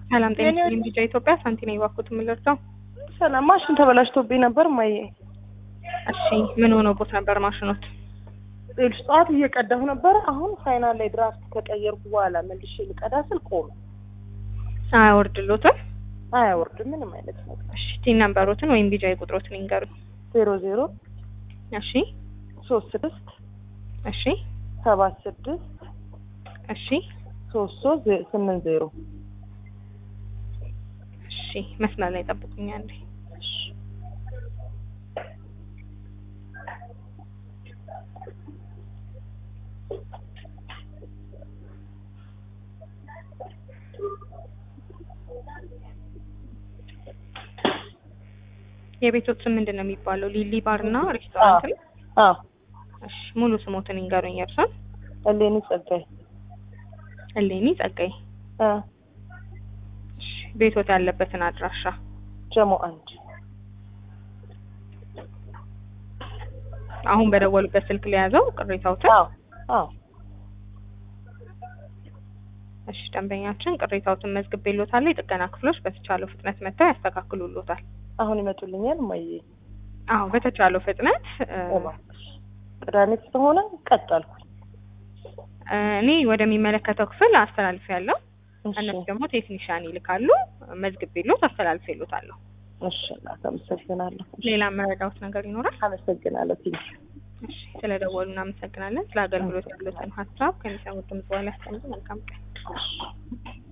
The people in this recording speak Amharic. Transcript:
ሰላም ጤና ይስጥልኝ። ቢጫ ኢትዮጵያ ሳንቲ ነኝ። እባክዎት የምልርዳው? ሰላም ማሽን ተበላሽቶብኝ ነበር ማየ እሺ ምን ሆኖቦት ነበር ማሽኖት? ሌሎች ጠዋት እየቀዳሁ ነበረ። አሁን ፋይናል ላይ ድራፍት ከቀየርኩ በኋላ መልሼ ልቀዳ ስል ቆመ። አያወርድሎትም? አያወርድም ምንም አይነት ነገር። እሺ ቲን ነምበሮትን ወይም ቢጫ ቁጥሮትን ይንገሩኝ። ዜሮ ዜሮ እሺ ሶስት ስድስት እሺ ሰባት ስድስት እሺ ሶስት ሶስት ዜ- ስምንት ዜሮ እሺ መስመር ላይ ጠብቁኝ አንዴ። የቤቶት ስም ምንድን ነው የሚባለው? ሊሊ ባር እና ሬስቶራንት ነው? አዎ እሺ ሙሉ ስሞትን ይንገሩኝ። የእርሶን? እሌኒ ጸጋይ እሌኒ ጸጋይ። አ እሺ ቤቶት ያለበትን አድራሻ? ጀሞ አንድ አሁን በደወሉበት ስልክ ሊያዘው ቅሬታዎትን? አዎ አዎ እሺ ደንበኛችን ቅሬታዎትን መዝግቤልዎታል። የጥገና ክፍሎች በተቻለው ፍጥነት መጥተው ያስተካክሉልዎታል። አሁን ይመጡልኛል ማየ አዎ በተቻለው ፍጥነት እ፣ እባክሽ ቅዳሜ ስለሆነ ቀጠልኩ እኔ ወደሚመለከተው ክፍል አስተላልፌያለሁ። እሺ እነሱ ደግሞ ቴክኒሻን ይልካሉ። መዝግቤልዎት አስተላልፌልዎታለሁ። እሺ እናት አመሰግናለሁ ሌላ መረዳዎት ነገር ይኖራል? አመሰግናለሁ ትንሽ እሺ ስለደወሉ እናመሰግናለን። ስለ አገልግሎት ያሉትን ሀሳብ ከሚሰሙት ድምጽ በኋላ ያስቀምጡ። መልካም ቀን።